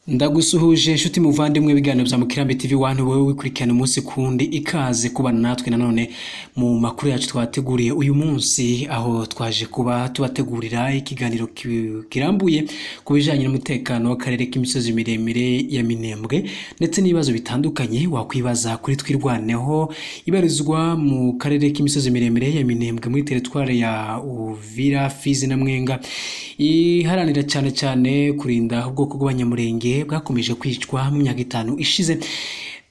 ndagusuhuje inshuti muvandimwe ibiganiro bya mukirambi tv wantu wowe wikurikirana umunsi kundi ikaze kubana natwe nanone mu makuru yacu twateguriye uyu munsi aho twaje kuba tubategurira ikiganiro ki- kirambuye ku bijyanye n'umutekano w'akarere k'imisozi miremire ya minembwe ndetse n'ibibazo bitandukanye wakwibaza kuri twirwaneho ibarizwa mu karere k'imisozi miremire ya minembwe muri teritwari ya uvira fizi na mwenga iharanira cyane cyane kurinda ubwoko bw'abanyamurenge bwakomeje kwicwa mu myaka itanu ishize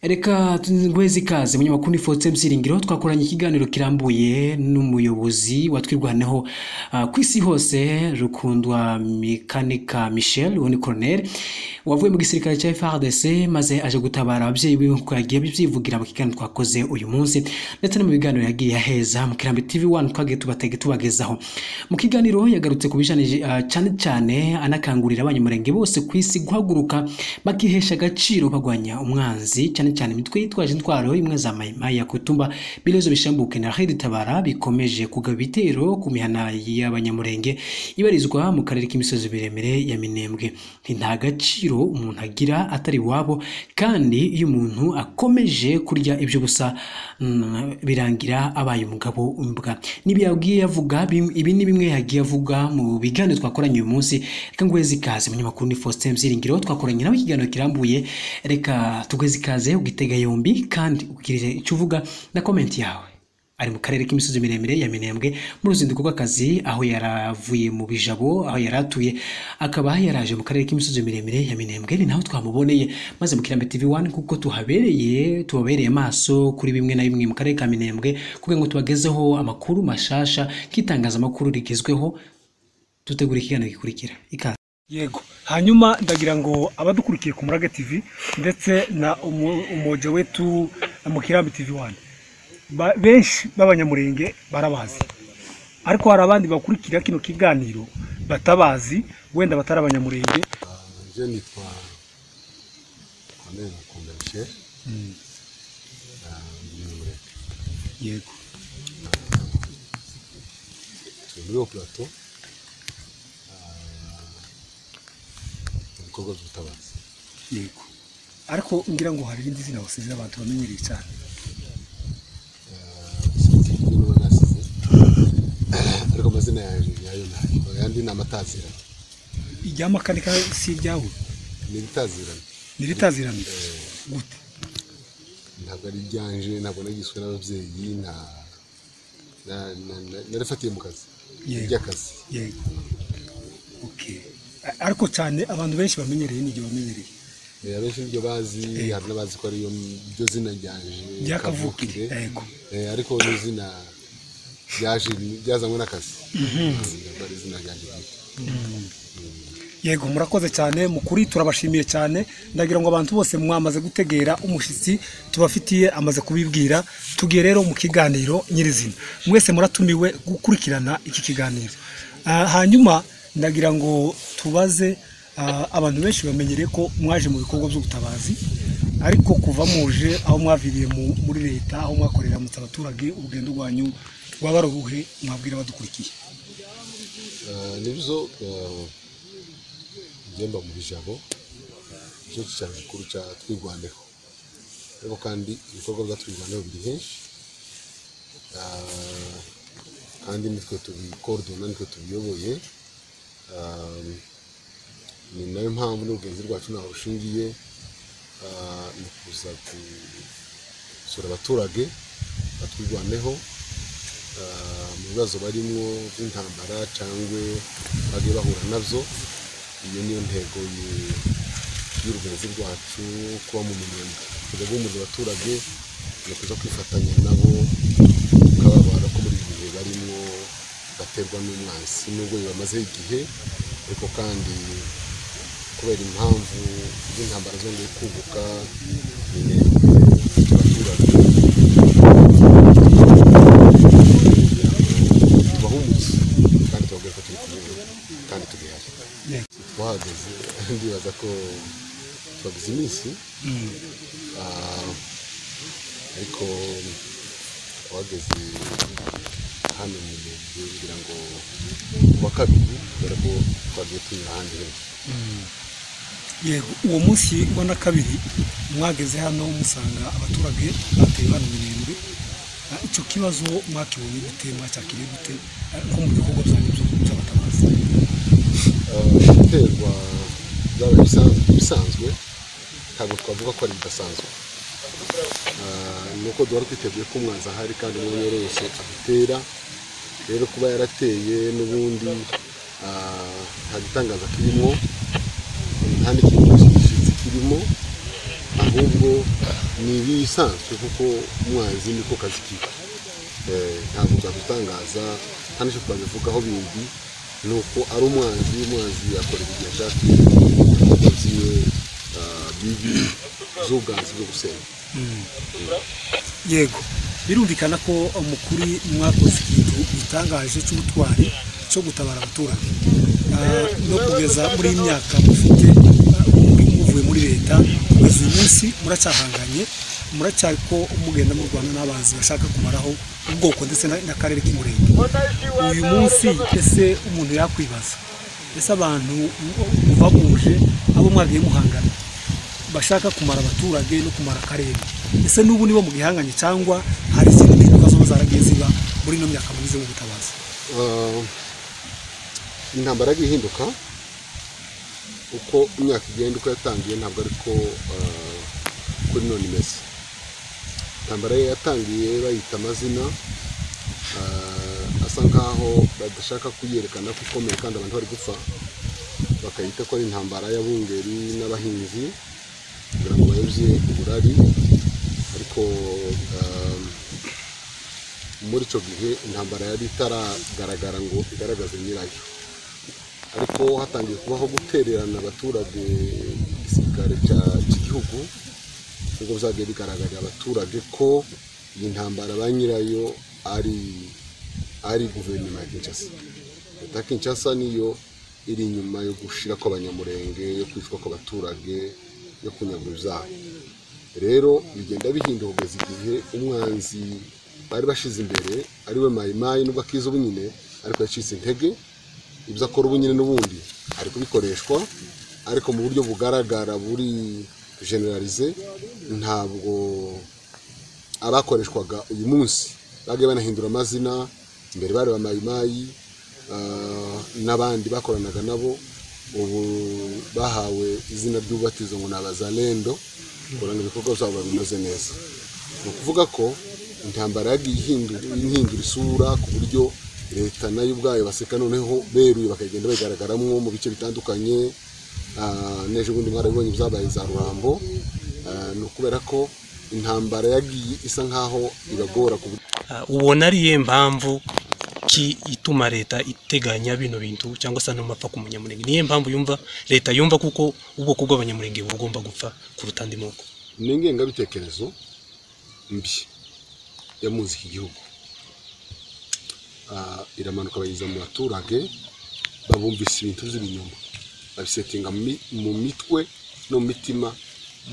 reka ngwezi ikaze munyamakuru ni fotse msiringiro twakoranye ikiganiro kirambuye n'umuyobozi wa twirwaneho ah, ku isi hose rukundwa mekanika michel uwo ni colonel wavuye mu gisirikare cya frdc maze aje gutabara ababyeyi biwe nk'uko yagiye abyivugira mu kiganiro twakoze uyu munsi ndetse no mu biganiro yagiye aheza mu kirambi tv 1 twagiye tubatege tubagezaho mu kiganiro yagarutse ku bijanye ah, cyane cyane anakangurira abanyamurenge bose ku isi guhaguruka bakihesha agaciro bagwanya umwanzi cyane cyane imitwe yitwaje intwaro imwe za mayimaya kutumba bilezo bishambuke na Rachid Tabara bikomeje kugaba ibitero ku mihana y'abanyamurenge ibarizwa mu karere k'imisozi miremire ya Minembwe Nti nta gaciro umuntu agira atari iwabo kandi iyo umuntu akomeje kurya ibyo gusa mm, birangira abaye umugabo w'imbwa n'ibi yagiye avuga bim- ibi ni bimwe yagiye avuga mu biganiro twakoranye uyu munsi reka ngweze ikaze umunyamakuru ni Faustin Byiringiro twakoranye nawe ikiganiro kirambuye reka tugweze ikaze ugitega yombi kandi ugirire icyo uvuga na komenti yawe ari mu karere k'imisozi miremire ya Minembwe mu ruzinduko rw'akazi aho yaravuye mu bijabo aho yari atuye akaba yaraje mu karere k'imisozi miremire ya Minembwe ni naho twamuboneye maze mu Kirambi TV 1 kuko tuhabereye tubabereye maso kuri bimwe na bimwe mu karere ka Minembwe kugira ngo tubagezeho amakuru mashasha k'itangazamakuru rigezweho tutegura ikiganiro gikurikira ikaze yego hanyuma ndagira ngo abadukurikiye ku murage tv ndetse na umu- umoja wetu mu kirambi tv wani Ba- benshi b'abanyamurenge barabazi ariko hari abandi bakurikira kino kiganiro batabazi wenda batari abanyamurenge Je nitwa Colonel Mukunda Michel Muremure yego turi muri operato mu bikorwa by'ubutabazi yego ariko ngira ngo hari irindi zina basize abantu bamenyereye cyane sinzi niba nasize ariko amazina yayo yayo ntayo ayandi ni amatazirano irya makanika si iryawe ni ibitazirano ntiritazirane gute ntabwo ari iryanje ntabwo nagiswe n'ababyeyi nta na- na- na- narifatiye mu kazi Yego. ry'akazi yego okay A- ariko cyane abantu benshi bamenyereye ni iryo bamenyereye Eh, abenshi nibyo bazi hari n'abazi ko ariyo ryo zina ryanje ryakavukire kavukire yego Eh, ariko ni izina ryaje ryazanywe n'akazi ntabwo ari izina ryanjye bwite yego murakoze cyane mukuri turabashimiye cyane ndagira ngo abantu bose mwamaze gutegera umushyitsi tubafitiye amaze kubibwira tugiye rero mu kiganiro nyirizina mwese muratumiwe gukurikirana iki kiganiro Ah, hanyuma ndagira ngo tubaze ah, abantu benshi bamenyere ko mwaje mu bikorwa by'ubutabazi ariko kuva muje aho mwaviriye mu- muri leta aho mwakorera mutse abaturage urugendo rwanyu rwaba ruhe mwabwira abadukurikiye Eh, nibyo eh, njye mba mu bijabo nicyo cyicaro gikuru cya twirwaneho ariko kandi ibikorwa bya twirwaneho biri henshi Eh, kandi nitwe tubikodona nitwe tubiyoboye Eh, ni nayo mpamvu n'urugenzi rwacu ntaho rushingiye eh, ni kuza gusura abaturage batwirwaneho ah, mu bibazo barimo by'intambara cyangwa bagiye bahura nabyo iyo niyo ntego yu- y'urugenzi rwacu kuba mu minyenga kujya guhumuriza abaturage ni kuza kwifatanya nabo ukababara ko muri ibi bihe barimo baterwa n'umwansi nubwo bibamazeho igihe ariko kandi kubera impamvu z'intambara zongeye kubuka minembwe abaturage tubahumurize kandi tubabwire ko turi kumwe kandi tugihari twahagaze ndibaza ko twagize iminsi Ah, ariko wageze hano mu mujyi ngira ngo ku wa kabiri kubera ko twagiye tunyura ahandi henshi yego uwo munsi wa kabiri mwageze hano musanga abaturage bateye hano imirembe Ah, icyo kibazo mwakibonye gute mwacyakiriye gute Ah, nko mu bikorwa byanyu byo- by'abatabazi guterwa byaba ibisanzwe bisanzwe ntabwo twavuga ko ari ibidasanzwe Ah, ni uko duhora twiteguye ko umwanzi ahari kandi n'umwe wese atera rero kuba yarateye n'ubundi ah, nta gitangaza kirimo nta n'ikintu cyose gishyitsi kirimo ahubwo ni ibisanzwe kuko umwanzi niko kazi kiwe Eh, ntabwo twabitangaza nta n'icyo twabivugaho bindi ni uko ari umwanzi umwanzi akorera igihe ashaka umukozi we ah, bibi z'ubwanzi bwo gusenya yego birumvikana ko umukuri mwakoze ikintu gitangaje cy'ubutwari cyo gutabara abaturage Ah, no kugeza muri iyi myaka mufite ah, muri- muvuye muri leta kugeza uyu munsi muracyahanganye muracyari ko mugenda mu rwanda n'abanzi bashaka kumaraho ubwoko ndetse na- n'akarere k'umurenge uyu munsi ese umuntu yakwibaza ese abantu muva muje abo mwagiye muhangana bashaka kumara abaturage no kumara akarere ese n'ubu nibo mu gihanganye cyangwa hari izindi mpinduka zoba zaragiye ziba muri ino myaka mugize mu butabazi Ah, intambara yagiye ihinduka uko imyaka igenda uko yatangiye ntabwo ariko ah, kuri none imeze intambara ye yatangiye bayita amazina ah, asa nkaho badashaka kuyerekana ko ikomeye kandi abantu bari gupfa bakayita ko ari intambara y'abungeri n'abahinzi kugira ngo bayobye uburari ariko ah, muri icyo gihe intambara yari itaragaragara ngo igaragaze nyirayo ariko hatangiye kubaho gutererana abaturage igisirikare cya- cy'igihugu nubwo byagiye bigaragarira abaturage ko iyi ntambara ba nyirayo ari ari guverinoma ya kinshasa leta ya kinshasa niyo iri inyuma yo gushira kw'abanyamurenge yo kwicwa kw'abaturage yo kunyagura ibyabo rero bigenda bihinda kugeza igihe umwanzi bari bashize imbere ariwe mayimayi nubwo akiza ubu nyine ariko yacitse intege ibyo akora ubu nyine n'ubundi ari kubikoreshwa ariko mu buryo bugaragara buri generalize ntabwo abakoreshwaga uyu munsi bagiye banahindura amazina mbere bari ba mayimayi ah, n'abandi bakoranaga nabo ubu bahawe izina ry'ububatizo ngo ni abazalendo kuranga ibikorwa byabo biba bimeze neza ni ukuvuga ko intambara yagiye ihindura ihindura isura ku buryo leta nayo ubwayo baseka noneho beruye bakagenda bagaragaramo mu bice bitandukanye Ah, n'ejo bundi mwarabibonye ibyabaye za rurambo Ah, ni ukubera ko intambara yagiye isa nkaho ibagora ku buryo Ah, ubona ariye mpamvu ki ituma leta iteganya bino bintu cyangwa se ano mapfa ku munyamurenge niyo mpamvu yumva leta yumva kuko ubwoko bw'abanyamurenge buba bugomba gupfa kuruta andi moko ni ingengabitekerezo mbi yamuzi iki gihugu Ah, iramanuka bayiza mu baturage babumvise ibintu by'ibinyoma babisetinga mu mi- mu mitwe no mu mitima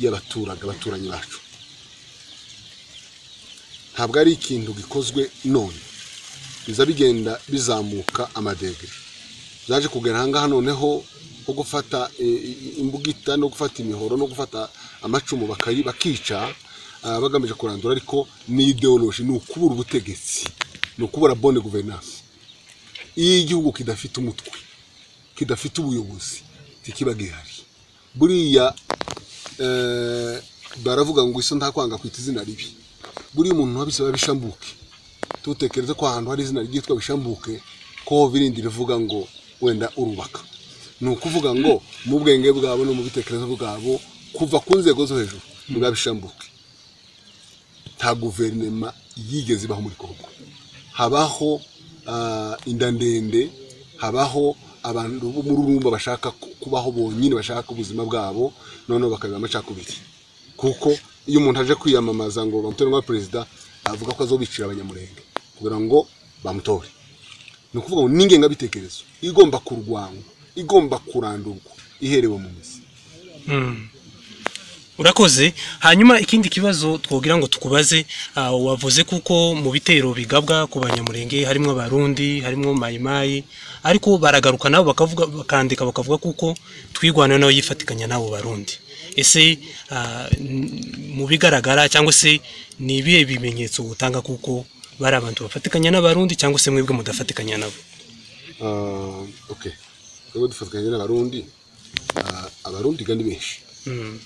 y'abaturage abaturanyi bacu ntabwo ari ikintu gikozwe none biza bigenda bizamuka amadegere byaje kugera ahangaha noneho nko gufata eh, imbugita no gufata imihoro no gufata amacumu bakayi- bakica ah, bagamije kurandura ariko ni ideoloji ni ukubura ubutegetsi ni ukubura bone guverinanse iyo igihugu kidafite umutwe kidafite ubuyobozi ntikiba gihari buriya eh, baravuga ngo iso nta kwanga kwita izina ribi buriya umuntu wabisaba bishambuke tutekereze ko ahantu hari izina ryitwa bishambuke ko birindi rivuga ngo wenda urubaka ni ukuvuga ngo mu bwenge bwabo no mu bitekerezo bwabo kuva ku nzego zo hejuru biba bishambuke nta guverinema yigeze ibaho muri kongo habaho ah, inda ndende habaho abantu b'umururumba bashaka ku- kubaho bonyine bashaka ubuzima bwabo noneho bakabiba amacakubiri kuko iyo umuntu aje kwiyamamaza ngo bamutore nka perezida avuga ko azobicira abanyamurenge kugira ngo bamutore ni ukuvuga ngo n'ingengabitekerezo igomba kurwanywa igomba kurandurwa iherewe mu mizi urakoze hanyuma ikindi kibazo twogira ngo tukubaze ah, wavuze kuko mu bitero bigabwa ku banyamurenge harimo abarundi harimo mayimayi ariko baragaruka nabo bakavuga bakandika bakavuga kuko twigwanayo nawe yifatikanya n'abo barundi ese ah, n- mu bigaragara cyangwa se ni ibihe bimenyetso utanga kuko bari abantu bafatikanya n'abarundi cyangwa se mwebwe mudafatikanya nabo Ah, okay twebwe dufatanya n'abarundi Ah, abarundi kandi benshi Mm.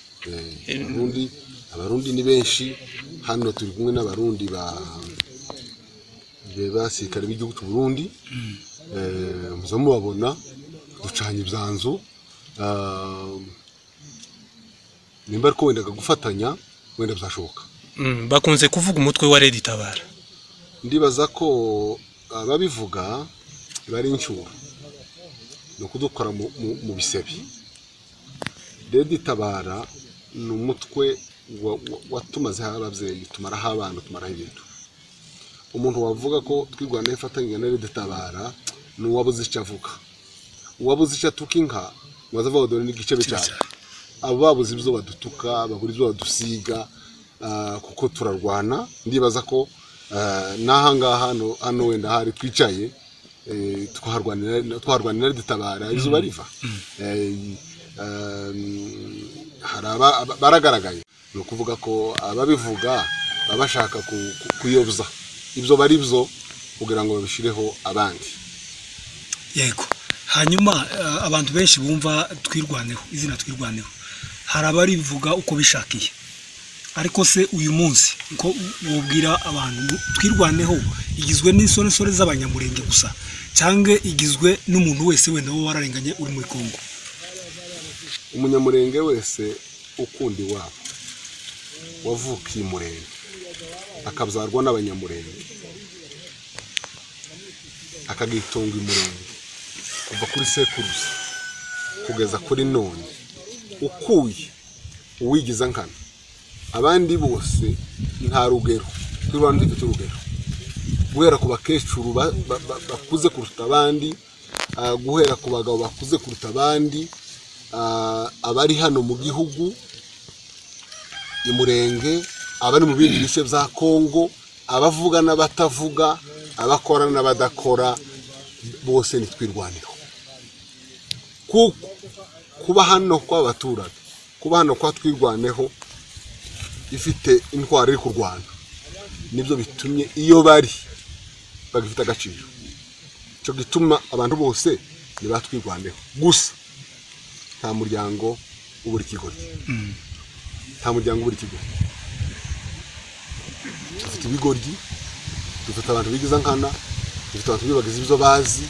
Eh, abarundi abarundi ni benshi hano turi kumwe n'abarundi ba be- basirikare b'igihugu cy'u Burundi Eh, muza mubabona ducanye ibyanzu Ah, nimba ariko wendaga gufatanya wenda byashoboka Mm, bakunze kuvuga umutwe wa redi tabara ndibaza ko ababivuga bari inshuro ni ukudukora mu- mu- mu bisebe redi tabara ni umutwe wa- wa- watumaze ababyeyi tumaraho abana tumaraho ibintu umuntu wavuga ko twirwanaho ifatanyije na redi tabara ni uwabuze icyo avuga uwabuze icyo atuka inka waza avuga dore n'igice cyane abo babuze ibyo badutuka babura ibyo badusiga ah, kuko turarwana ndibaza ko ah, n'ahangaha hano- hano wenda hari twicaye eh, twaharwanira twaharwanira dutabara izuba riva Eh, um, hari aba- aba- baragaragaye ni ukuvuga ko ababivuga baba bashaka ku- ku- kuyoboza ibyo bari byo kugira ngo babishireho abandi yego hanyuma eh, abantu benshi bumva twirwaneho izina twirwaneho hari abarivuga uko bishakiye ariko se uyu munsi ko wubwira abantu twirwaneho igizwe n'isoresore z'abanyamurenge gusa cyangwa igizwe n'umuntu wese wenda wowe wararenganye uri muri kongo umunyamurenge wese ukunda iwabo wavukiye umurenge akabzarwa n'abanyamurenge akagitunga umurenge kuva kuri sekuruza kugeza kuri none ukuye uwigiza nkana abandi bose nta rugero twibana dufite urugero guhera ku bakecuru ba- ba- ba- bakuze kuruta abandi ah, guhera ku bagabo bakuze kuruta abandi ah, abari hano mu gihugu i murenge abari mu bindi bice bya kongo abavuga n'abatavuga abakora n'abadakora bose ni twirwaniro kuko kuba hano kw'abaturage kuba hano kwa twirwaneho ifite indwara iri kurwana nibyo bitumye iyo bari bagifite agaciro icyo gituma abantu bose ntibatwirwaneho gusa nta muryango ubura ikigoryi nta muryango ubura ikigoryi dufite ibigoryi dufite abantu bigiza nkana dufite abantu bibagiza ibyo bazi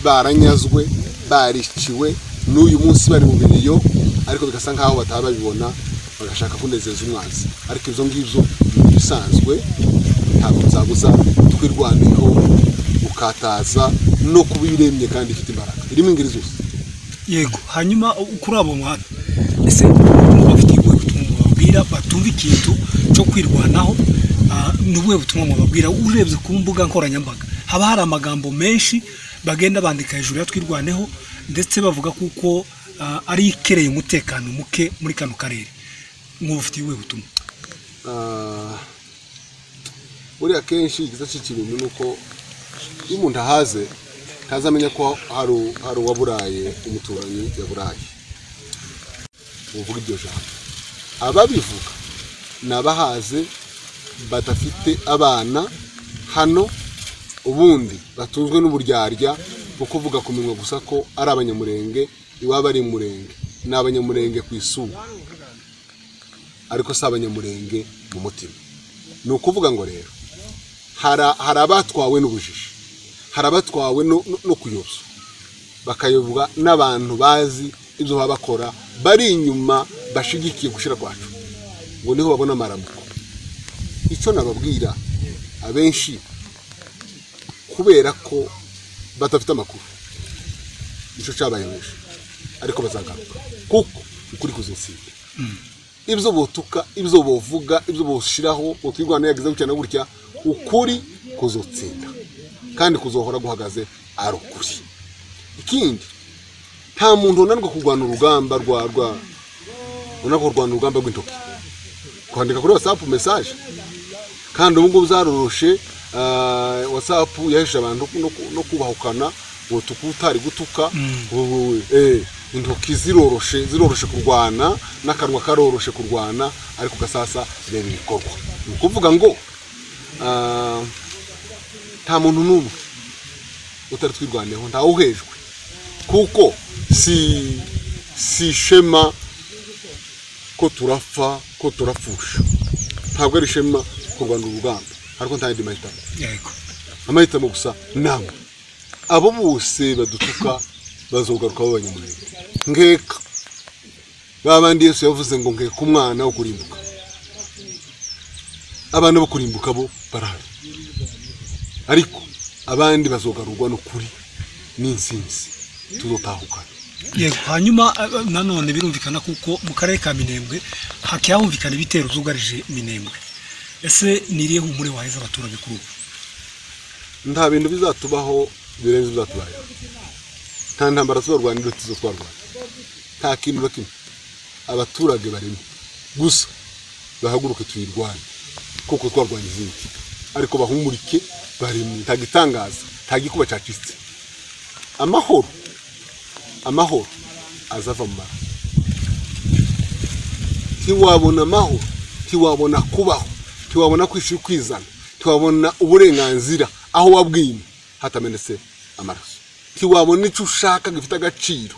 baranyazwe bariciwe n'uyu munsi bari mu biriyo ariko bigasa nk'aho bataba babibona bagashaka kunezeza umwanzi ariko ibyo ngibyo ni ibisanzwe ntabwo byabuza twirwaneho gukataza no kuba iremye kandi ifite imbaraga irimo ingeri zose yego hanyuma kuri abo bantu ese bafite ubuhe butumwa mubabwira batumva ikintu cyo kwirwanaho ah, ni ubuhe butumwa mubabwira urebye ku mbuga nkoranyambaga haba hari amagambo menshi bagenda bandika hejuru ya twirwaneho ndetse bavuga kuko ah, ari ikereye umutekano muke muri kano karere mw'ubufitiye ubuhe butumwa Ah, buriya kenshi igiza cy'ikintu ni uko iyo umuntu ahaze ntazamenya ko hari u- hari uwaburaye umuturanyi yaburaye uvuga iryo jambo ababivuga ni abahaze badafite abana hano ubundi batunzwe n'uburyarya bwo kuvuga ku minwa gusa ko ari abanyamurenge iwabo ari murenge ni abanyamurenge ku isura ariko si abanyamurenge mu mutima ni ukuvuga ngo rero hari hari abatwawe n'ubujiji hari abatwawe no- no no kuyobya bakayobwa n'abantu bazi ibyo baba bakora bari inyuma bashigikiye gushyira kwacu ngo niho babona amaramuko icyo nababwira abenshi kubera ko badafite amakuru nicyo cyabaye benshi ariko bazagaruka kuko ukuri kuzinsinda ibyo butuka ibyo buvuga ibyo bushyiraho utwirwanaho yagize gutya na gutya ukuri kuzotsinda kandi kuzohora guhagaze ari ukuri ikindi nta muntu unanirwa kurwana urugamba rwa rwa unanirwa kurwana urugamba rw'intoki kwandika kuri wasapu mesaje kandi ubu ngubu zaroroshe ah, wasapu yahesheje abantu no ku- no kubahukana wotuka utari gutuka wowe eh, intoki ziroroshe ziroroshe kurwana n'akanwa karoroshe kurwana ariko gasasa reba ibikorwa ni ukuvuga ngo ah, nta muntu n'umwe utari twirwaneho ntawuhejwe kuko si si ishema ko turapfa ko turapfusha ntabwo ari ishema kurwana urugamba ariko nta yandi mahitamo yego amahitamo gusa ni amwe abo bose badutuka bazogaruka b'abanyamurenge nkeka ba bandi yesu yavuze ngo nkeka umwana wo kurimbuka abana bo kurimbuka bo barahari ariko abandi bazogarurwa n'ukuri n'insinzi tuzotahukana yego hanyuma eh, nanone birumvikana kuko mu karere ka minembwe hakihumvikana ibitero byugarije minembwe ese niriye humure waheza abaturage kuri ubu nta bintu bizatubaho birenze bizatubayeho nta ntambara tubarwanira tuzo twarwana nta kintu na kimwe abaturage barimo gusa bahaguruke tuyirwane kuko twarwanya izindi ariko bahumurike barimo nta gitangaza nta gikuba cyacitse amahoro amahoro azava mu mara ntiwabona amahoro ntiwabona kubaho ntiwabona kwishyura ukwizana ntiwabona uburenganzira aho wabwima hatamenetse amaraso ntiwabona icyo ushaka gifite agaciro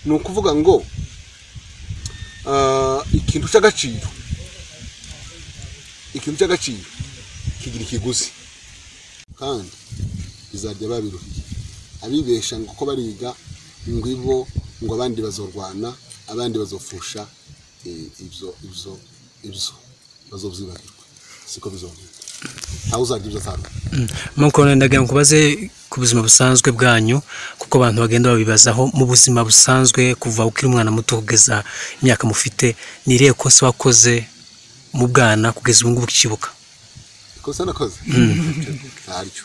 ni ukuvuga ngo ah, ikintu cy'agaciro ikintu cy'agaciro kigira ikiguzi kandi bizajya babiruhiye abibesha ngo ko bariga ngo ibo ngo abandi bazorwana abandi bazofusha eh, ibyo ibyo ibyo bazobyibagirwa siko bizogenda ntawe uzarya ibyo atarwa mukuru ndagira ngo ubaze ku buzima busanzwe bwanyu kuko abantu bagenda babibazaho mu buzima busanzwe kuva ukiri umwana muto kugeza imyaka mufite ni irihe kosa wakoze mu bwana kugeza ubu ngubu ukikibuka ikosa nakoze ntaryo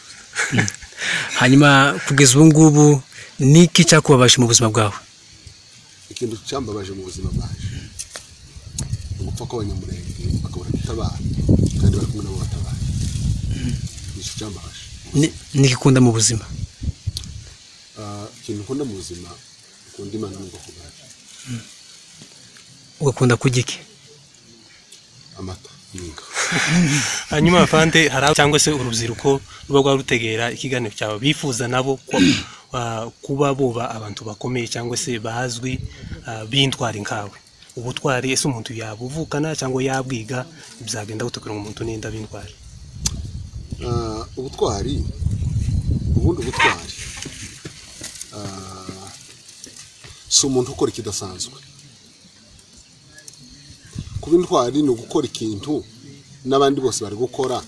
hanyuma kugeza ubu ngubu ni iki cyakubabaje mu buzima bwawe ikintu cyambabaje mu buzima bwaje ni ugupfa kw'abanyamurenge bakabura gutabara kandi bari kumwe nabo batabara ni icyo cyambabaje Ni- ni iki ukunda mu buzima Ah, ikintu nkunda mu buzima ukunda imana n'ubwoko bwayo ugakunda kurya iki amata n'inka hanyuma bavande hari aho cyangwa se urubyiruko ruba rwa rutegera ikiganiro cyawe bifuza nabo ko, ah, kuba buba abantu bakomeye cyangwa se bazwi ah, b'intwari nkawe ubutwari ese umuntu yabuvukana cyangwa yabwiga byagenda gute kugira ngo umuntu n'inda b'intwari Ah, ubutwari ubundi ubutwari ah, si umuntu ukora ikidasanzwe kuba intwari ni ugukora ikintu n'abandi bose bari gukora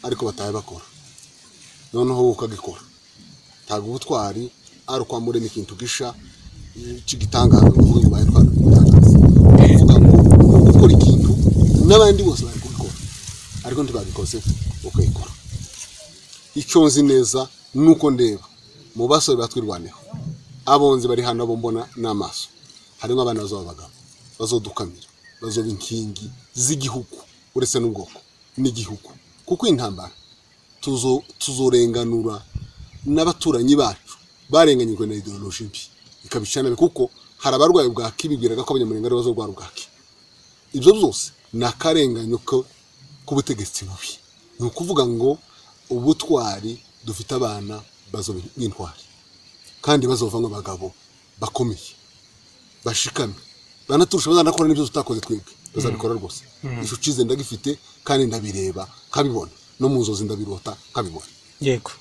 ariko bataye bakora noneho wowe ukagikora ntabwo ubutwari ari ukwamuremo ikintu gisha cy'igitangaza ni ukuvuga ngo bayitwara igitangaza uvuga ngo ni ugukora ikintu n'abandi bose bari kubikora ariko ntibabikoze ukabikora icyo nzi neza ni uko ndeba mu basore batwirwaneho abonzi bari hano abo mbona n'amaso harimo abana bazaba abagabo bazodukamira bazoba inkingi z'igihugu uretse n'ubwoko n'igihugu kuko iyi ntambara tuzo- tuzorenganura n'abaturanyi bacu barenganyijwe na ideoloji mbi ikabicana nabi kuko hari abarwaye bwaki bibwiraga ko abanyamurenge aribo bazorwara ubwaki ibyo byose ni akarenganyo ko- k'ubutegetsi bubi ni ukuvuga ngo ubutwari dufite abana bazoba nk'intwari kandi bazovamo abagabo bakomeye bashikamye banaturusha bazanakora n'ibyo tutakoze twebwe bazabikora rwose icyo ucize ndagifite kandi ndabireba nkabibona no mu nzozi ndabirota nkabibona yego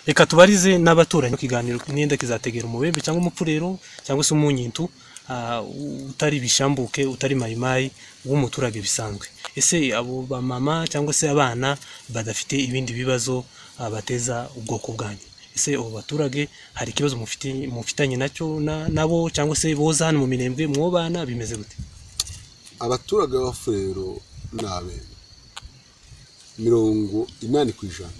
reka tubarize n'abaturanyi ikiganiro n'inda kizategera umubembe cyangwa umupfurero cyangwa se umunyintu ah, utari bishambuke utari mayimayi w'umuturage bisanzwe ese abo bamama cyangwa se abana badafite ibindi bibazo ah, bateza ubwoko bwanyu ese abo baturage hari ikibazo mufite- mufitanye nacyo na- nabo cyangwa se boza hano mu mirembwe mwo bana bimeze gute abaturage b'abafurero ni abenda mirongo inani ku ijana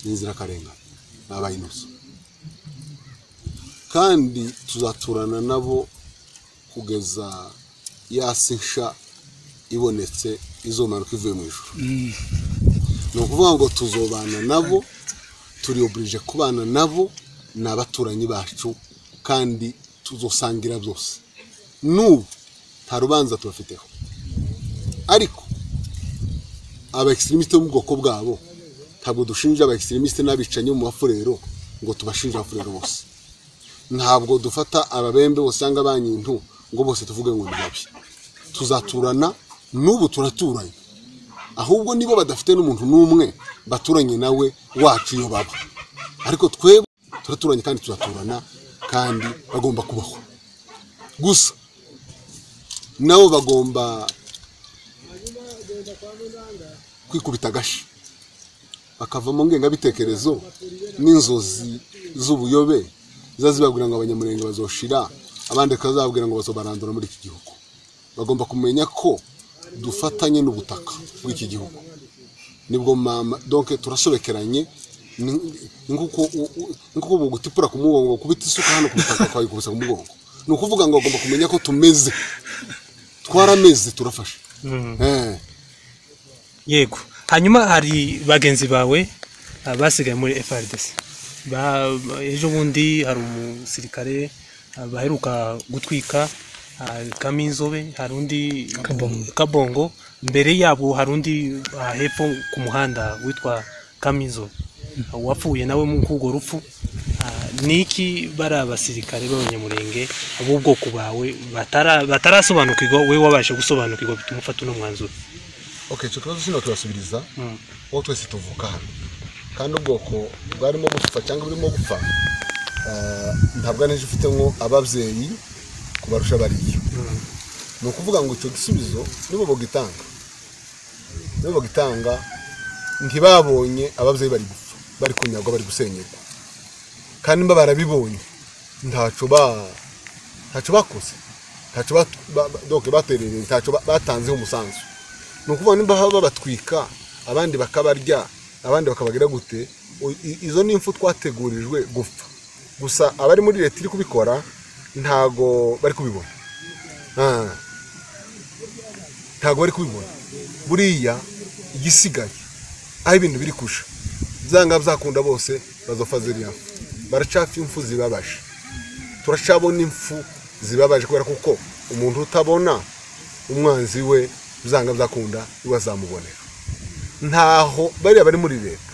ni inzirakarengane ni abayinoso kandi tuzaturana nabo kugeza ya si nsha ibonetse izomanuka ivuye mu ijuru ni ukuvuga ngo tuzobana nabo turi oburije kubana nabo ni abaturanyi bacu kandi tuzosangira byose n'ubu nta rubanza tubafiteho ariko aba egiseremisite bo mu bwoko bwabo ntabwo dushinja aba egiseremisite n'abicanyi bo mu bafurero ngo tubashinje abafurero bose ntabwo dufata ababembe bose cyangwa abanyintu ngo bose tuvuge ngo ni babi tuzaturana n'ubu turaturanye ahubwo nibo badafite n'umuntu n'umwe baturanye nawe wacu iyo baba ariko twebwe turaturanye kandi turaturana kandi bagomba kubaho gusa nabo bagomba kwikubita agashi bakava mu ngengabitekerezo n'inzozi z'ubuyobe ziba zibabwira ngo abanyamurenge bazoshira abandi bakazababwira ngo bazobarandura muri iki gihugu bagomba kumenya ko dufatanye n'ubutaka bw'iki gihugu nibwo mama donke turasobekeranye nk'uko ubu gutipura ku mugongo kubita isuka hano ku butaka twayikubisa ku mugongo ni ukuvuga ngo bagomba kumenya ko tumeze twarameze turafashe yego hanyuma hari bagenzi bawe ah, basigaye muri FRDC Ba- ba- ejo bundi hari umusirikare ah, baheruka gutwika ah, kaminzobe hari undi kabongo mbere yabo hari undi ah, hepfo ku muhanda witwa kaminzobe Ah, wapfuye nawe mu kugo rupfu Ah, ni iki bari abasirikare b'abanyamurenge b'ubwoko bawe batara- batarasobanukirwa wowe wabashe gusobanukirwa bituma ufata uno mwanzuro oke icyo kibazo kino turasubiriza uwo twese tuvuka hano kandi ubwoko bwarimo gupfa cyangwa burimo gupfa ah, ntabwo ari ejo ufite nko ababyeyi kubarusha bariya ni ukuvuga ngo icyo gisubizo nibo bagitanga nibo bagitanga ntibabonye ababyeyi bari gupfa bari kunyagwa bari gusenyerwa kandi mba barabibonye ntacyo ba ntacyo bakoze ntacyo bat- ba- ba- donc baterereye ntacyo ba- batanzeho umusanzu ni ukuvuga nimba baba babatwika abandi bakabarya abandi bakabagira gute o- i- izo ni impfu twategurijwe gupfa gusa abari muri leta iri kubikora ntago bari kubibona Ah. ntago bari kubibona buriya igisigaye aho ibintu biri kusha byanga byakunda bose bazopfa ziriya mfu. baracafa impfu zibabaje turacabona impfu zibabaje kubera kuko umuntu utabona umwanzi we byanga byakunda iwe azamubonera ntaho bariya bari muri leta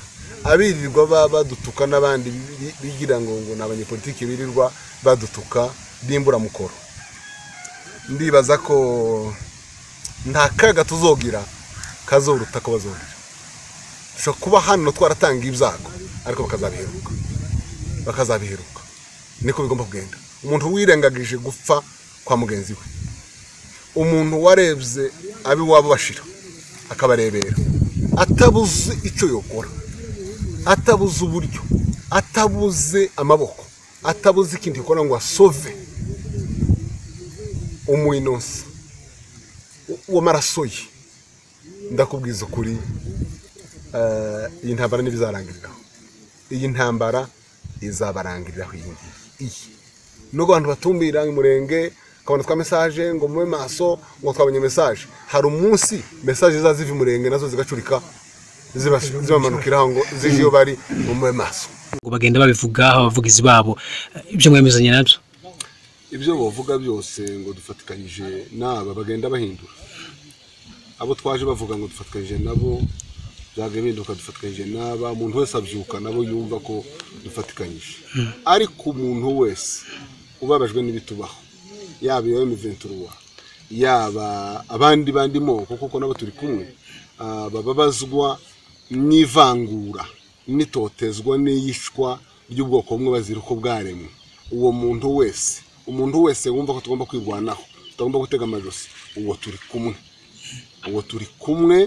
abirirwa baba badutuka n'abandi bi- bigira ngo ngo ni abanyepolitiki birirwa badutuka b'imburamukoro ndibaza ko nta kaga tuzogira kazoruta ko bazogira dushobora kuba hano twaratanga ibyago ariko bakazabiheruka bakazabiheruka niko bigomba kugenda umuntu wirengagije gupfa kwa mugenzi we umuntu warebye ab'iwabo bashira akabarebera atabuze icyo yokora atabuze uburyo atabuze amaboko atabuze ikintu yakora ngo asove umwinonsi w'amaraso ye ndakubwiza ukuri eh, iyi ntambara n'ibizarangiriraho iyi ntambara izabarangiriraho iyi ngiyi iyi nubwo abantu batumvira umurenge ukabona twa mesaje ngo mube maso ngo twabonye mesaje hari umunsi mesaje ziba ziva umurenge nazo zigacurika ziba- zibamanukiraho ngo zije iyo bari ngo mube maso ngo bagenda babivugaho abavugizi babo ibyo mwemezanya nabyo ibyo bavuga byose ngo dufatikanyije n'aba bagenda bahindura abo twaje bavuga ngo dufatikanyije nabo byagahinduka dufatikanyije n'aba umuntu wese abyuka nabo yumva ko dufatikanyije ariko umuntu wese ubabajwe n'ibitubaho yaba iyo miventuruwa yaba abandi bandi moko kuko nabo turi kumwe ah, bababazwa n'ivangura n'itotezwa n'iyicwa ry'ubwoko bumwe bazira uko bwaremwe uwo muntu wese umuntu wese wumva ko tugomba kwirwanaho tutagomba gutega amajosi uwo turi kumwe uwo turi kumwe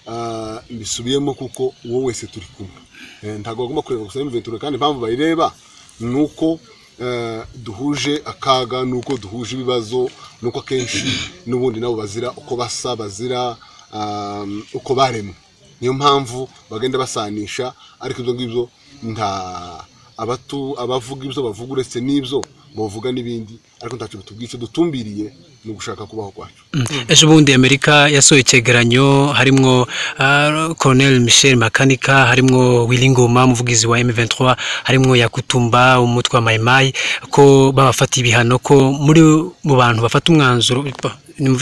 ah, mbisubiyemo kuko uwo wese turi kumwe Eh, ntabwo bagomba kureba gusa imiventura kandi impamvu bayireba ni uko eh, duhuje akaga ni uko duhuje ibibazo ni uko akenshi n'ubundi nabo bazira uko basa bazira ah, uko baremwe niyo mpamvu bagenda basanisha ariko ibyo ngibyo nta abatu abavuga ibyo bavuga uretse n'ibyo bavuga n'ibindi ariko ntacyo batubwiye icyo dutumbiriye ni ugushaka kubaho kwacu ejo bundi amerika yasohoye icyegeranyo harimo Colonel michel makanika harimo wiringoma umuvugizi wa m23 harimo yakutumba umutwe wa mayimayi ko babafata ibihano ko muri mu bantu bafata umwanzuro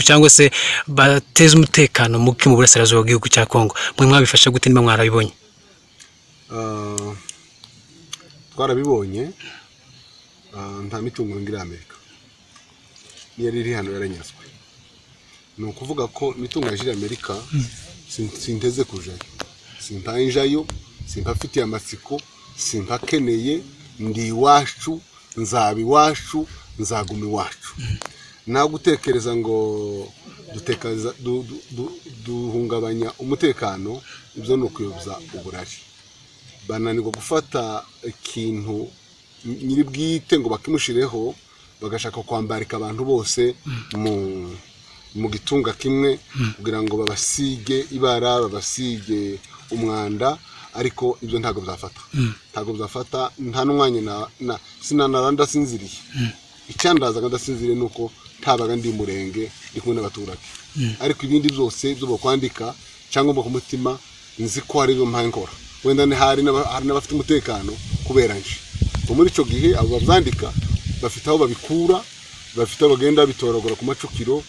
cyangwa se bateza umutekano muke mu burasirazuba bw'igihugu cya kongo mwe mwabifasha gute niba mwarabibonye Ah, twarabibonye ah, nta mitungo ngira amerika niyo yari iri hano yaranyazwe ni ukuvuga ko imitungo yaje iri amerika sin- sinteze kujayo simpayinjayo simpafitiye amatsiko simpakeneye ndi iwacu nzaba iwacu nzaguma iwacu nawe gutekereza ngo dutekereza- du- du- du- duhungabanya umutekano ibyo ni ukuyobya uburari bananirwa gufata ikintu nyiri bwite ngo bakimushireho bagashaka kwambarika abantu bose mu mu gitunga kimwe kugira ngo babasige ibara babasige umwanda ariko ibyo ntabwo byafata ntabwo byafata nta n'umwanya na- na- sinanara ndasinziriye icyandazaga ndasinziriye ni uko ntabaga ndi murenge ndi kumwe n'abaturage ariko ibindi byose byo bakwandika cyangwa mu mutima nzi ko hari ibyo mpaye nkora wenda ni- hari n'aba- hari n'abafite umutekano kubera nje ubwo muri icyo gihe abo babyandika bafite aho babikura bafite aho bagenda bitoragura ku macukiro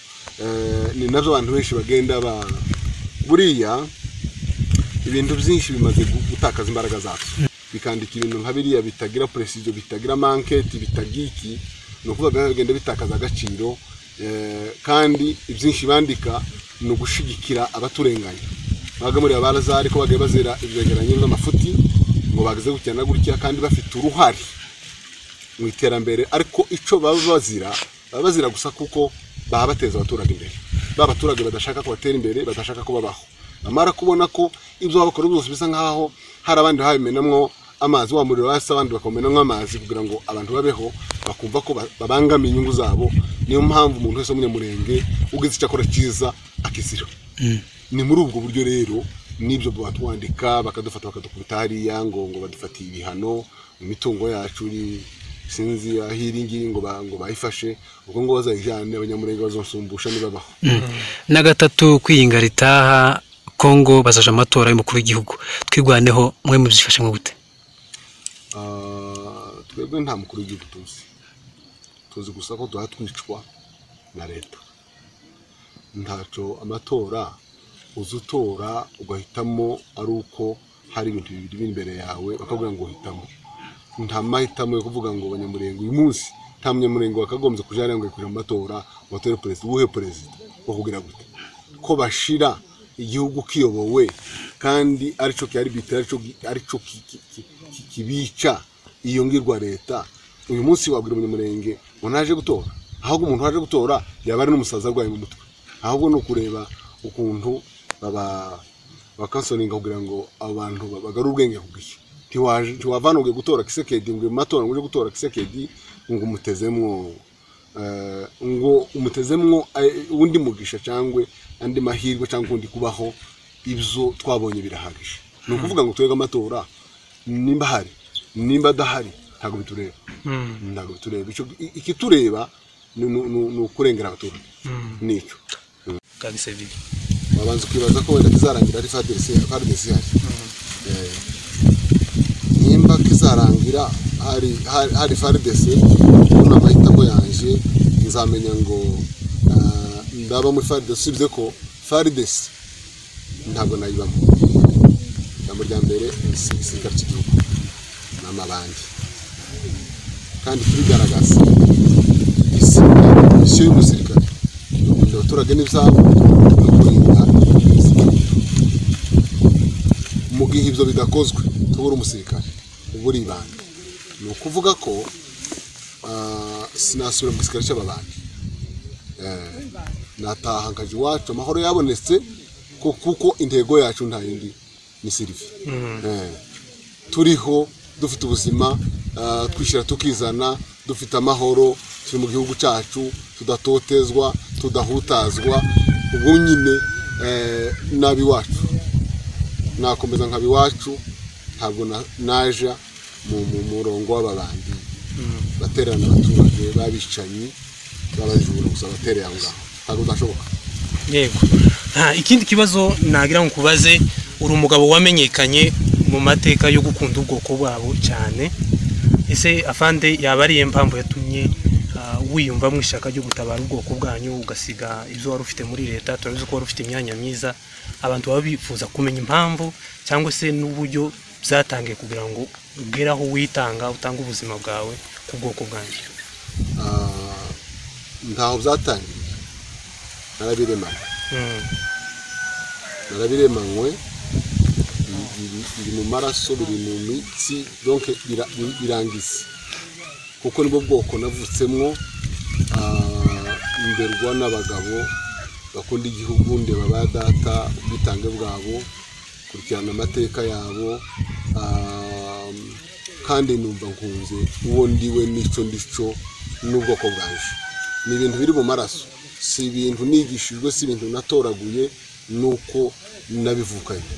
eh, ni nabyo abantu benshi bagenda ba buriya ibintu byinshi bimaze gu- gutakaza imbaraga zacu bikandika ibintu nka biriya bitagira presizo bitagira manketi bitagira iki ni ukuvuga bigenda bitakaza agaciro eh, kandi ibyinshi bandika ni ugushigikira abaturenganya babaga muri abaraza ariko bagiye bazira ibyegeranyo by'amafuti ngo bagize gutya na gutya kandi bafite uruhare mu iterambere ariko icyo baba bazira baba bazira gusa kuko baba bateza abaturage imbere ba baturage badashaka ko batera imbere badashaka ko babaho bamara kubona ko ibyo baba bakora byose bisa nk'aho hari abandi babimenamo amazi wa muriro wasi abandi bakawumenamo amazi kugira ngo abantu babeho bakumva ko ba- babangamiye inyungu zabo niyo mpamvu umuntu wese w'umunyamurenge ugize icyo akora cyiza akizira ni muri ubwo buryo rero n'ibyo batwandika bakadufata bakadukubita hariya ngo ngo badufatiye ibihano mu mitungo yacu iri sinzi aho iri ngiyi ngo ba- ngo bayifashe ubwo ngo bazayijyane abanyamurenge bazasumbusha nibabaho na gatatu kwiyinga ritaha kongo bazaje amatora y'umukuru w'igihugu twirwaneho mwe mubyifashemo gute Ah, twebwe nta mukuru w'igihugu tuzi tuzi gusa ko duha twicwa na leta ntacyo amatora uza utora ugahitamo ari uko hari ibintu bibiri biri imbere yawe bakabwira ngo hitamo nta mahitamo yo kuvuga ngo abanyamurenge uyu munsi nta munyamurenge wakagombye kujya hariya ngo yikurira mu matora batore perezida uwuhe perezida bakubwira gute ko bashira igihugu kiyobowe kandi aricyo kiharibita aricyo aricyo ki- ki- ki- ki- kibica iyo ngirwa leta uyu munsi wabwira umunyamurenge ngo naje gutora ahubwo umuntu waje gutora yaba ari n'umusaza arwaye mu mutwe ahubwo ni ukureba ukuntu baba bakasoninga kugira ngo abantu bagarure ubwenge ku bw'iki Ntiwaje- ntiwavana ugiye gutora kisekedi ngo mu matora ngo uje gutora kisekedi ngo umutezemwo eh, ngo umutezemwo eh, undi mugisha cyangwa andi mahirwe cyangwa undi kubaho ibyo twabonye birahagije ni ukuvuga ngo twebwe amatora nimba ahari nimba adahari ntabwo bitureba ntabwo bitureba Icyo- i- ikitureba ni- ni ni- ni ukurengera abaturage nicyo kabisa bibi wabanza ukibaza ko wenda kizarangira ari fadesi fadesi hari Eh, nimba kizarangira hari hari- hari fadesi ubu ni amahitamo yanjye nzamenya ngo ah, ndaba muri fadesi usibye ko fadesi ntabwo nayibamo ijambo rya mbere si igisirikare cy'igihugu ni amabandi kandi tubigaragaza isi misiyo y'umusirikare ni ukurinda abaturage n'ibyabo no kurinda ubuzima mu gihe ibyo bidakozwe tubura umusirikare uba uri ibanga ni ukuvuga ko ah, sinasubira mu gisirikare cy'ababandi Eh, nataha nkajya iwacu amahoro yabonetse ko- kuko intego yacu nta yindi ni sirive Eh, turiho dufite ubuzima ah, twishyira tukizana dufite amahoro turi mu gihugu cyacu tudatotezwa tudahutazwa ubu nyine eh, n'ab'iwacu nakomeza nkaba iwacu ntabwo na- naja mu- mu murongo w'aba bandi baterana abaturage b'abicanyi b'abajura gusa batereye aho ngaho ntabwo udashoboka yego nta ikindi kibazo nagira ngo nkubaze uri umugabo wamenyekanye mu mateka yo gukunda ubwoko bwabo cyane ese afande yaba ari iyo mpamvu yatumye ah, wiyumva mu ishyaka ryo gutabara ubwoko bwanyu ugasiga ibyo wari ufite muri leta turabizi ko wari ufite imyanya myiza abantu baba bifuza kumenya impamvu cyangwa se n'uburyo byatangiye kugira ngo ugere aho witanga utange ubuzima bwawe ku bwoko bwanyu Ah, ntaho byatangiriye narabiremanye Mm, narabiremanywe biri- biri- biri mu maraso biri mu mitsi donc bira- biri- birangiza kuko nibwo bwoko navutsemwo ah, nderwa n'abagabo bakunda igihugu ndeba ba data ubwitange bwabo kurikirana amateka yabo ah, kandi numva nkunze uwo ndiwe n'icyo ndico n'ubwoko bwanje ni ibintu biri mu maraso si ibintu nigishijwe si ibintu natoraguye nuko nabivukanye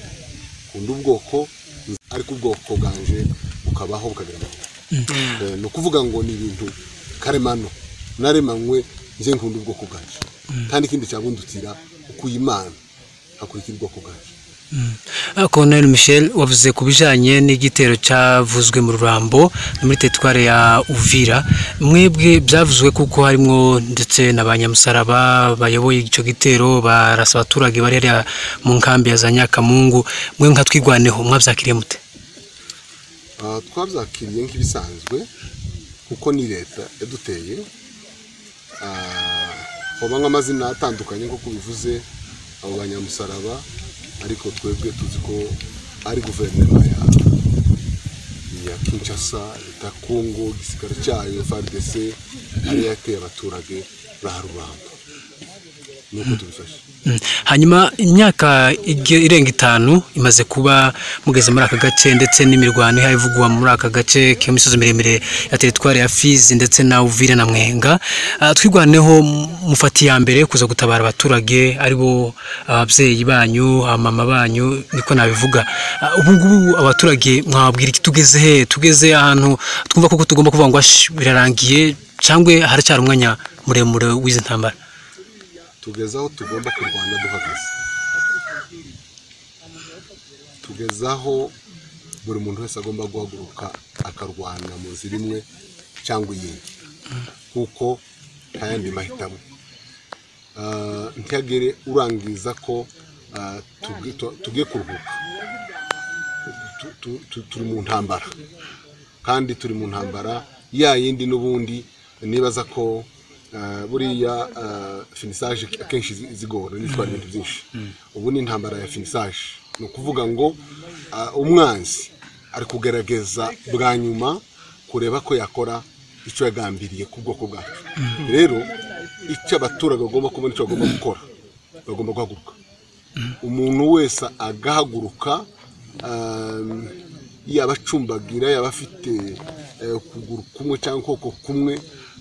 nkunda ubwoko ariko ubwoko bwanje bukabaho bukagira amahoro Eh, ni ukuvuga ngo ni ibintu karemano naremanywe nje nkunda ubwoko bwanjye nta n'ikindi cyabundutira ukuye imana hakurikira ubwoko bwanjye Colonel Michel wavuze ku bijyanye n'igitero cyavuzwe mu Rurambo no muri teritwari ya Uvira mwebwe byavuzwe kuko harimo ndetse na ba nyamusaraba bayoboye icyo gitero barasa abaturage bari hariya mu nkambi ya za Nyakamungu mwe nka twigwaneho mwabyakiriye mute Ah, twabyakiriye nk'ibisanzwe kuko ni leta yaduteye Ah, hoba nk'amazina atandukanye nk'uko bivuze abo banyamusaraba ariko twebwe tuzi ko ari guverinoma ya ya kinshasa leta ya kongo igisirikare cyayo frdc ariyo yateye abaturage ba rubamba nuko tubifashe Mm. hanyuma imyaka ige- irenga itanu imaze kuba mugeze muri aka gace ndetse n'imirwano ihaye ivugwa muri aka gace k'imisozi miremire ya teritwari ya fizi ndetse na uvira na mwenga Ah, twirwaneho m- mufata iya mbere kuza gutabara abaturage ari bo ababyeyi banyu abamama banyu niko nabivuga Ah, ubu ngubu abaturage mwababwira iki tugeze he tugeze ahantu twumva koko tugomba kuvuga ngo "Ash, birarangiye cyangwa haracyari umwanya muremure w'izi ntambara tugeze aho tugomba kurwana duhagaze tugeze aho buri muntu wese agomba guhaguruka akarwana mu nzira imwe cyangwa iyindi kuko nta yandi mahitamo Ah, ntihagere urangiza ko ah, tugi- tu- tugiye kuruhuka Tu- tu- tu- turi mu ntambara kandi turi mu ntambara ya yindi n'ubundi nibaza ko ah, buriya ah, finisaje akenshi zi- zigora n'itwara ibintu byinshi ubu ni intambara ya finisaje ni ukuvuga ngo ah, umwanzi ari kugerageza bwa nyuma kureba ko yakora icyo yagambiriye ku bwoko bwacu rero icyo abaturage bagomba kubona icyo bagomba gukora bagomba guhaguruka umuntu wese agahaguruka um, yaba acumbagira yaba afite eh, ukuguru kumwe cyangwa ukuboko kumwe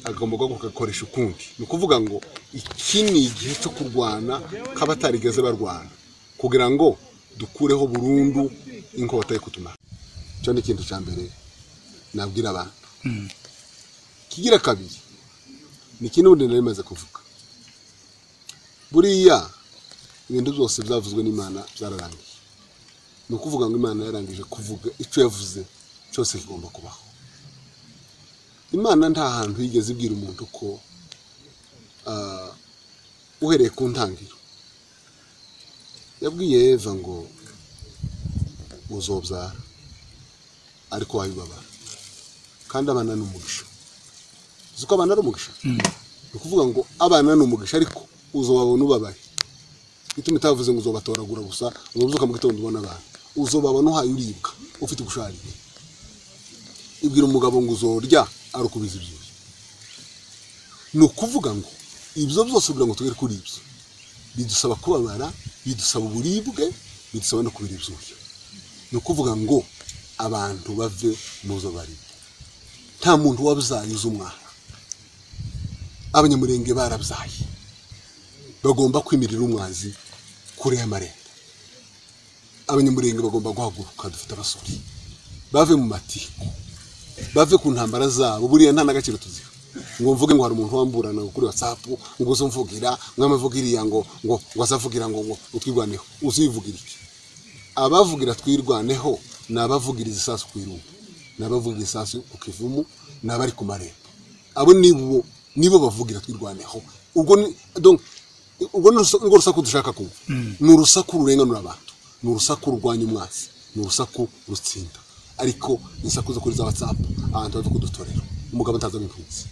agomba guhaguruka agakoresha ukundi ni ukuvuga ngo iki ni igihe cyo kurwana k'abatarigeze barwana kugira ngo dukureho burundu inkota yo kutumara icyo ni ikintu cya mbere nabwira abantu kigira kabiri ni iki n'ubundi nari maze kuvuga buriya ibintu byose byavuzwe n'imana byararangiye ni ukuvuga ngo imana yarangije kuvuga icyo yavuze cyose kigomba kubaho imana nta hantu yigeze ibwira umuntu ko ah, uhereye ku ntangiriro yabwiye eva ngo uzobyara ariko wabibabara kandi abana ni umugisha uzi ko abana ari umugisha ni ukuvuga ngo abana ni umugisha ariko uzobabona ubabaye ituma itavuze ngo uzobatoragura gusa ngo uzuka mu gitondo ubona abantu uzobabona uhaye uribwa ufite ubusharire ibwira umugabo ngo uzorya arukubiza ibyuya ni ukuvuga ngo ibyo byose kugira ngo tugere kuri ibyo bidusaba kubabara bidusaba uburibwe bidusaba no kubira ibyuya ni ukuvuga ngo abantu bave mu zo bari nta muntu wabyaye uzi umwana abanyamurenge barabyaye bagomba kwimirira umwanzi kure y'amarembo abanyamurenge bagomba guhaguruka dufite abasore bave mu matiku bave ku ntambara zabo buriya nta n'agaciro tuziho ngo mvuge ngo hari umuntu wamburana kuri watsapu ngo uze umvugira mwame mvugiriya ngo ngo ngo azavugira ngo ngo utwirwaneho uzivugira iki abavugira twirwaneho ni abavugira izisasu ku irungu ni abavugira izisasu ku kivumu ni abari ku marembo abo nibo nibo bavugira twirwaneho ubwo ni donc ubwo ni urusa- urwo rusaku dushaka kumva ni urusaku rurenganura abantu ni urusaku rurwanya umwanzi ni urusaku rutsinda ariko isaku zo kuri za watsapu abantu bari kudutorera umugabo ntazaba impunzi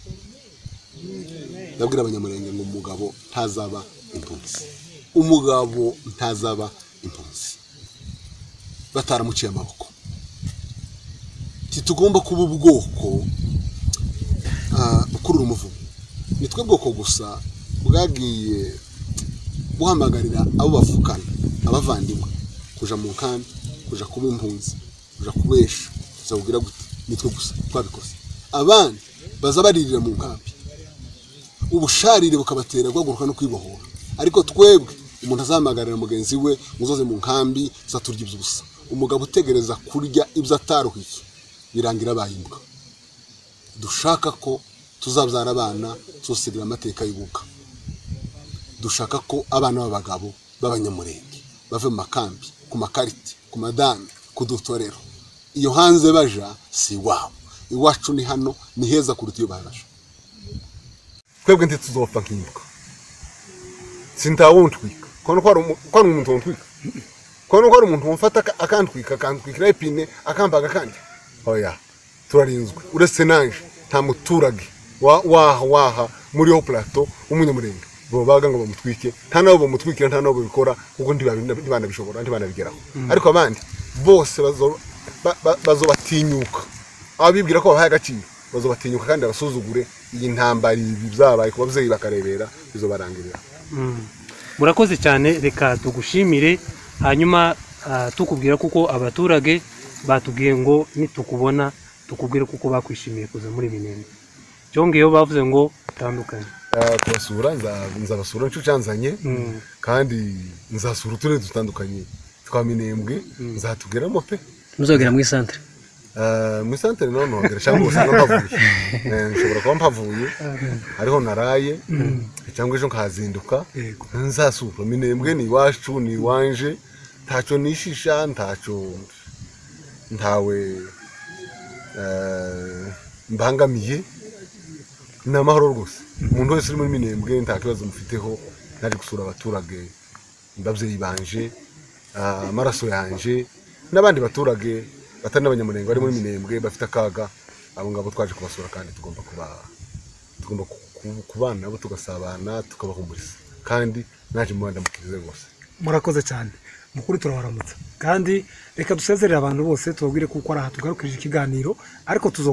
ndabwira abanyamurenge ngo umugabo ntazaba impunzi umugabo ntazaba impunzi bataramuciye amaboko titugomba kuba ubwoko ah, ukurura umuvumo ni twe bwoko gusa bwagiye buhamagarira abo bavukana abavandimwe kuja mu nkambi kuja kuba impunzi kuja kubesha kuza kugira gute ni twe gusa twabikoze abandi baza baririra mu nkambi ubusharire bukabatera guhaguruka no kwibohora ariko twebwe umuntu azahamagarira mugenzi we muzoze mu nkambi tuzaturya ibyo ubusa umugabo utegereza kurya ibyo ataruhiye birangira abaye imbwa dushaka ko tuzabyara abana tuzasigira amateka y'ubuka dushaka ko abana b'abagabo b'abanyamurenge bave mu makambi ku makarite ku madani ku dutorero iyo hanze baja si iwabo iwacu ni hano ni heza kuruta iyo baje twebwe ntituzopfa nk'imbwa sintawontwika kubona ko hari umu- ko hari umuntu wontwika kubona ko hari umuntu wamfata aka- akantwika akantwikira ipine akambaga akandi oya turarinzwe uretse nanje nta muturage wa- waha waha muri yo plateau w'umunyamurenge babaga ngo bamutwike nta nabo bamutwikira nta nabo babikora kuko ntibabi- ntibanabishobora ntibanabigeraho ariko abandi bose bazo- ba- ba- bazobatinyuka abibwira ko babahaye agaciro bazobatinyuka kandi abasuzugure iyi ntambara ibi byabaye ku babyeyi bakarebera bizobarangirira murakoze cyane reka tugushimire hanyuma ah, tukubwira kuko abaturage batubwiye ngo nitukubona tukubwire kuko bakwishimiye kuza muri binenge cyongeyeho bavuze ngo tandukanye Eh, kubasura nza- nzabasura nicyo cyanzanye Mm. kandi nzasura uturere dutandukanye twa minembwe nzatugeramo pe muzogera muri centre Eh, mu isantere naho nohagera cyangwa usanga mpavuye Eh, nshobora kuba mpavuye hariho naraye cyangwa ejo nkahazinduka Yego. nzasura minembwe ni iwacu ni iwanje ntacyo nishisha ntacyo ntawe eh, mbangamiye ni amahoro rwose umuntu wese uri muri minembwe nta kibazo mufiteho naje gusura abaturage babyeyi banje ah, amaraso yanje n'abandi baturage batari n'abanyamurenge bari muri minembwe bafite akaga abo ngabo twaje kubasura kandi tugomba kuba tugomba ku- ku- kubana nabo tugasabana tukabahumuriza kandi naje mubandamukirize rwose murakoze cyane mukuru turabaramutsa kandi reka dusezerere abantu bose tubabwire kuko ari aha tugarukije ikiganiro ariko tuzo